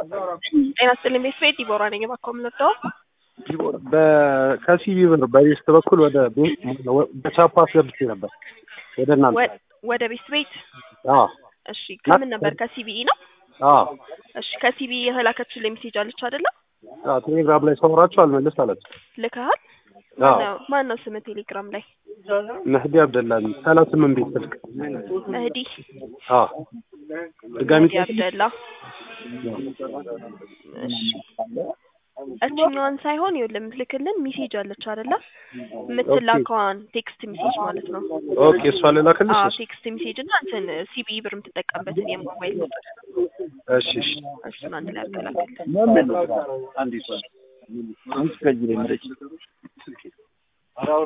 ጤና ይስጥልኝ ቤተሰብ ዲቦራ ነኝ። እባክዎ የምንወደው ከሲቢ ብር በቤስት በኩል ወደ በቻፓ አስገብቼ ነበር ወደ እናንተ። ወደ ቤት ቤት አዎ እሺ፣ ከምን ነበር? ከሲቢኢ ነው። አዎ እሺ፣ ከሲቢኢ የተላከችልኝ ሜሴጅ አለች አይደለ? አዎ፣ ቴሌግራም ላይ ሳወራችሁ አልመልስ አለች። ልከሃል? አዎ ማን ነው ስምህ ቴሌግራም ላይ? መህዲ አብደላ ሰላሳ ስምንት ቤት ስልክ። መህዲ አዎ ድጋሚ መህዲ አብደላ። እሺ እችኛዋን ሳይሆን ይኸውልህ የምትልክልን ሜሴጅ አለች አይደለ? የምትላከዋን ቴክስት ሜሴጅ ማለት ነው። ኦኬ፣ እሷ ልላክልሽ? አዎ ቴክስት ሜሴጅ እና እንትን ሲቢኢ ብር የምትጠቀምበትን የሞባይል ቁጥር እሺ እሺ እሱን አንድ ላይ አቀላቅል። አንድ